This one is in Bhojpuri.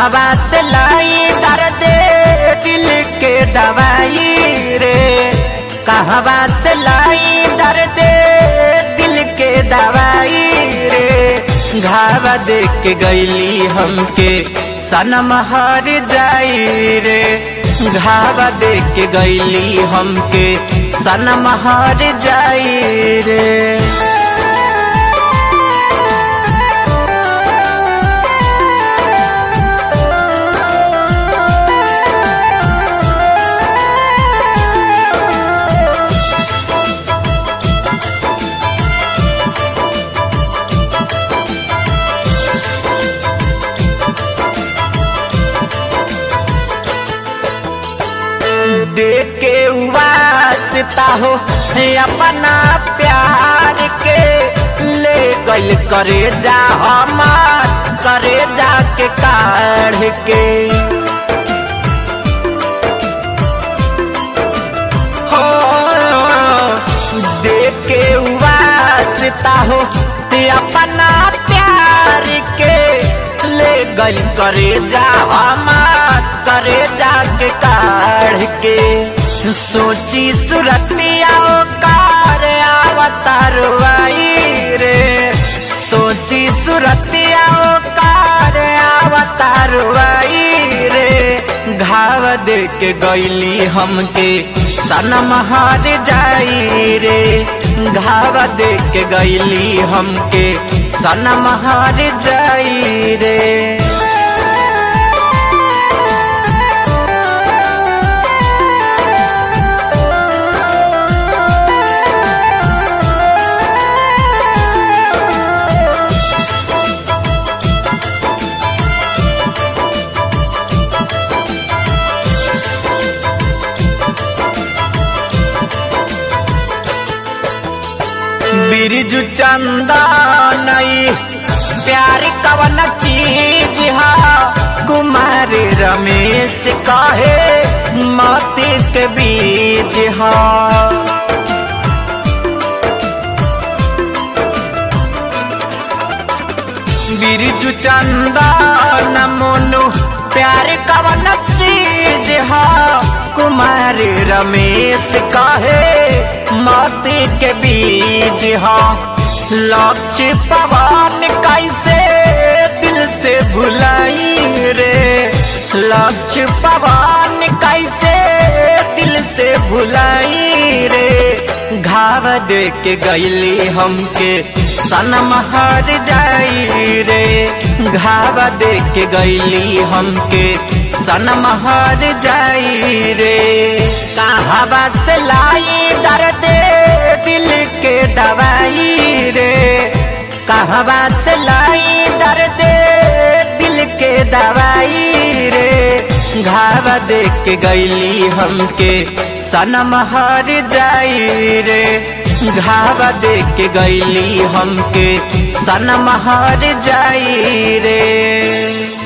कहवा से लाई दर्द दिल के दवाई रे कहवा से लाई दर्द दिल के दवाई रे घावा देख के गईली हमके सनम हर जाई रे घावा देख के गईली हमके सनम हर जाई रे देके वास्ता हो अपना प्यार के ले गल करे जा हमार करे जा के काढ़ के हो देके वास्ता हो अपना प्यार के ले गल करे जा हमार करे जा के काढ़ के सोची सुरतिया कार आवतारवाई रे सोची सुरतिया कार आवतारवाई रे घाव दे के गईली हमके सनम हार जाई रे घाव दे के गईली हमके सनम हार जाई रे बिरजू चंदा नई प्यार कवन चीज हा कुमार रमेश कहे मोती के बीज हा बिरजू चंदा न मोनू प्यार कवन चीज हा कुमार रमेश कहे मोती के बीज हा लक्ष्य पवन कैसे दिल से भुलाई रे लक्ष्य पवन कैसे दिल से भुलाई रे घाव दे के गईली हमके सनम हर जाई रे घाव दे के गईली हमके सनम हर जाई रे कहावा से लाई दर्द दिल के दवाई रे कहवा से लाई दर्द दिल के दवाई रे घाव देख के गईली हमके सनम हर जाई रे घाव देख के गईली हमके सनम हर जाई रे